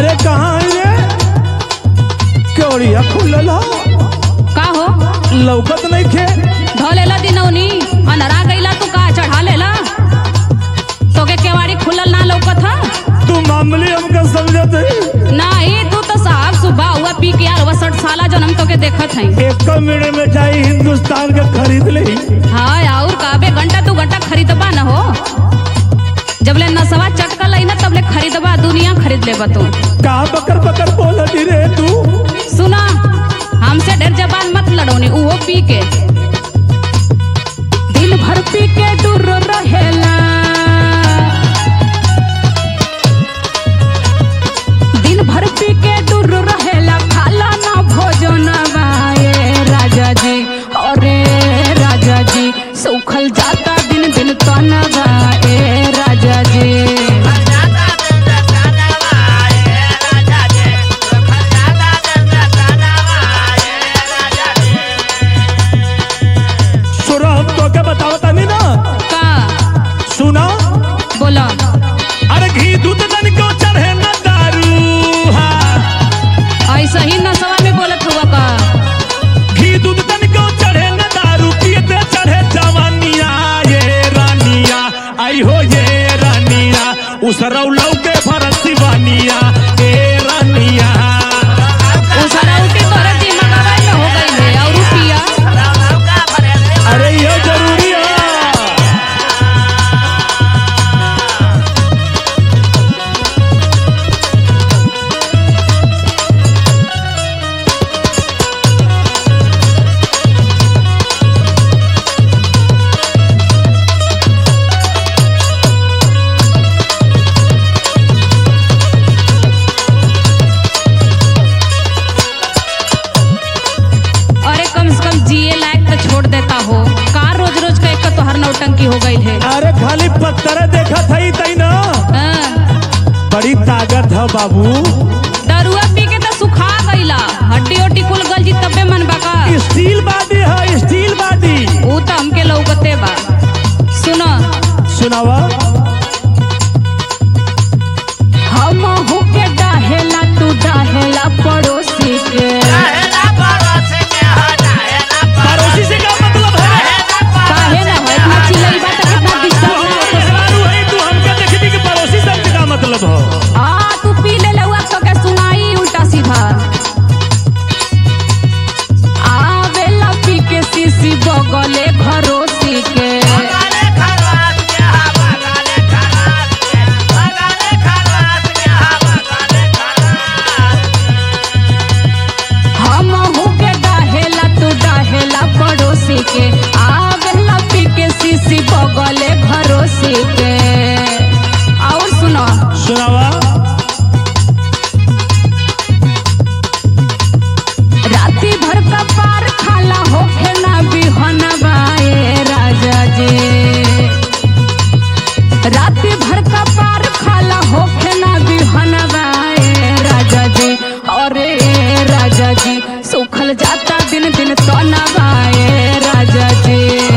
अरे कहाँ है रे केवड़िया खुलल हो का हो लौकत नहीं खे धोलेला दिनौनी अनरा गईला तू का चढ़ा लेला तोके केवाड़ी खुलल ना लौकत हा तू मामूली हमका समझत है नाही तू तो साहब सुबह हुआ पी के यार वसठ साला जन्म तोके देखत हई एक मिनट में जाई हिंदुस्तान का खरीद ले हाँ और का बे घंटा तू घंटा खरीदबा न हो जबले नसवा चटकल आई ना तबले खरीदबा दुनिया खरीद लेबा तू का बकर बकर बोलती रे तू सुना हमसे डर जबान मत लड़ोनी उहो पी के दिन भर पी के दूर रहेला दिन भर पी के दूर रहेला खाला ना भोजन ये राजा जी अरे राजा जी सूखल जाता दिन दिन तनवा ए राजा जी सुनो हम तो क्या बतावता नहीं ना का सुना बोला अरे घी दूध तन को चढ़े न दारू हाँ। ऐसा ही नसवा में बोलत हुआ का घी दूध तन को चढ़े न दारू पियते चढ़े जवानिया ये रानिया आई हो ये रानिया उस रौलौ के फरसी बानिया ए रानिया उसरौटी तोरे दिमागवा में हो गई है और रुपिया अरे ये जरूरी है अरे कम से कम जिए लायक तो छोड़ देता हो का रोज रोज का एक तो हर नौटंकी हो गई है अरे खाली पत्थर देखा था ही तई ना हाँ, बड़ी ताकत है बाबू दरुआ पी के तो सुखा गईला हड्डी उड्डी कुल गल जी तबे मन बाका स्टील बाडी है स्टील बाडी ऊ तो हमके लौकते बा सुनो सुनावा हम होके डाहेला तू डाहेला पड़ोसी के पड़ोसी से क्या मतलब है काहे ना हो इतना चिल्लाई बा तो कितना तू डिस्टर्ब हमको ना सवारू है तू हमके देखबी कि पड़ोसी शब्द का मतलब हो आ तू पी ले लउआ तो के सुनाई उल्टा सीधा आवेला पी के सीसी बगले भरोसी के हम के डाहेला तू डाहेला पड़ोसी के आवेला पी के सीसी बगले भरोसी के और सुनो सुनावा राती भर का पार खाला होखे ना बिहनवा ए राजा जी राती भर का पार खाला होखे ना बिहनवा ए राजा जी अरे ए राजा जी सुखल जाता दिन दिन तनवा ए राजा जी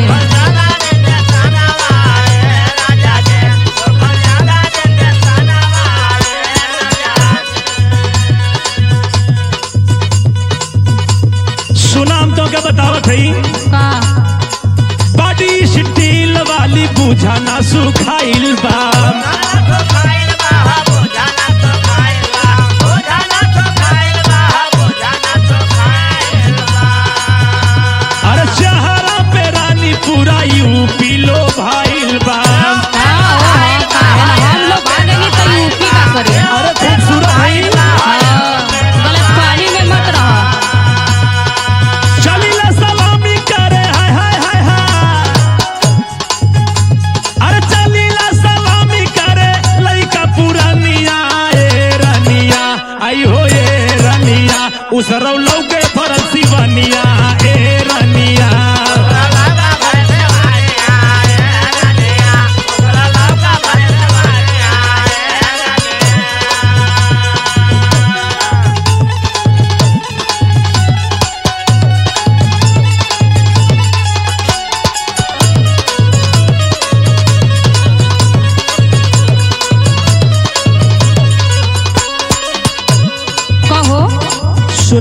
सुना हम तो क्या बतावत है का बॉडी स्टील वाली बुझा ना सुखाइल बा अरे शहरा पे रानी पूरा यूपी लो भाइल बा हाँ, ओ, हाँ, काहे ना, हम लोग भागेंगे तो यूपी का करे अरे खूबसूरत है हाँ, गलत पानी में मत रहो चलिला सलामी करे हाय हाय हाय हाय अरे चलिला सलामी करे लइका पुरानिया ए रानिया आई हो ए रानिया उस रौलौ के फरसी बनिया ए रानिया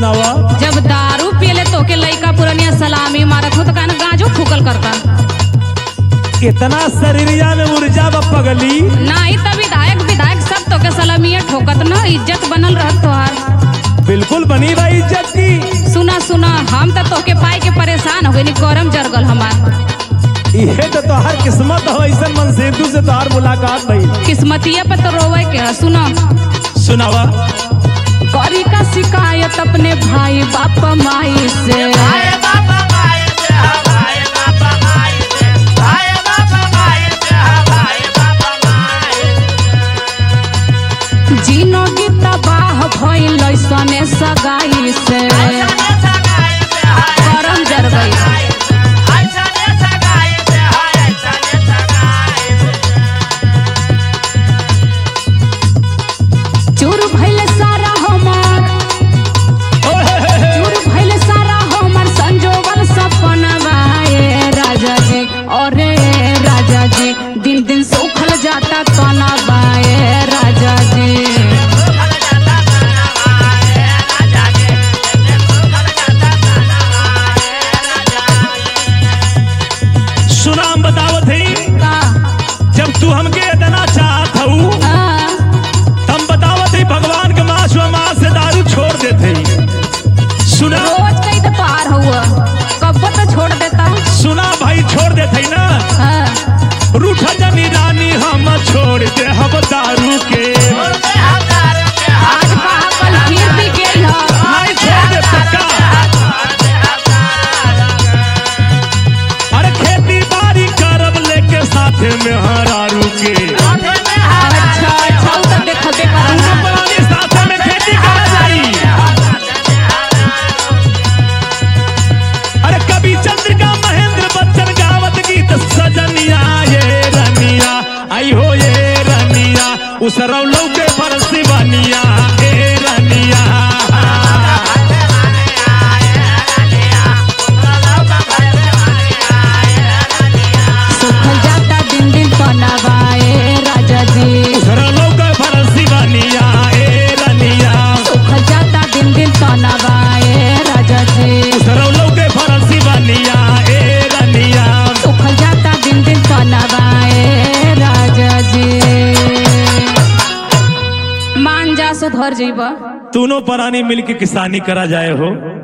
सुनावा जब दारू पियले तो के लइका पुरनिया सलामी मारत हो तो कहना गाजो फूकल करता इतना शरीरिया में ऊर्जा बा पगली नहीं तो विधायक विधायक सब तो के सलामिया ठोकत न इज्जत बनल रहत तोहार बिल्कुल बनी भाई इज्जत की सुना सुना हम तो तोके पाई के परेशान हो गई गरम जरगल हमार इहे तो तोहार किस्मत हो ऐसा मन सेतु से तोहार मुलाकात भई किस्मतिया पे तो रोवे के है सुना सुनावा करी का शिकायत अपने भाई बाप माई से जीनो की तबाह भइल सने सगाई से गरम जर गई चूर भइल सारा हमर चूर भइल सारा हमर संजोगल सपनवा ए राजा जी अरे राजा जी दिन दिन सुखल जाता तनवा ए राजा जी सुना हम बतावत हई का जब तू हमके इतना चाहत हऊ हाँ, हम बतावत हई भगवान के मास व मास से दारू छोड़ देते हई सुना रोज कई तो पार हुआ कब तो छोड़ देता सुना भाई छोड़ देते हई ना हाँ, रूठ जनी रानी हम छोड़ दे हम दारू के आज कहा कल फिर भी गई है नहीं छोड़ दे पक्का अरे खेती बाड़ी करब लेके साथे में हरारू के अच्छा अच्छा उ तो देखबे करूंगा पुरानी साथे में खेती करा जाई अरे कभी चंद्रिका महेंद्र बच्चन गावत गीत सजनिया ये रनिया आई हो ये रनिया उस रौलौ के परसी बनिया ए रनिया सुखल जाता दिन दिन पनावाए राजा जी उस रौलौ के परसी बनिया ए रनिया सुखल जाता दिन दिन पनावाए राजा जी उस रौलौ के परसी बनिया ए रनिया सुखल जाता दिन दिन पनावाए राजा जी मान जा सुधर जीवा दोनों प्राणी मिलके किसानी करा जाए हो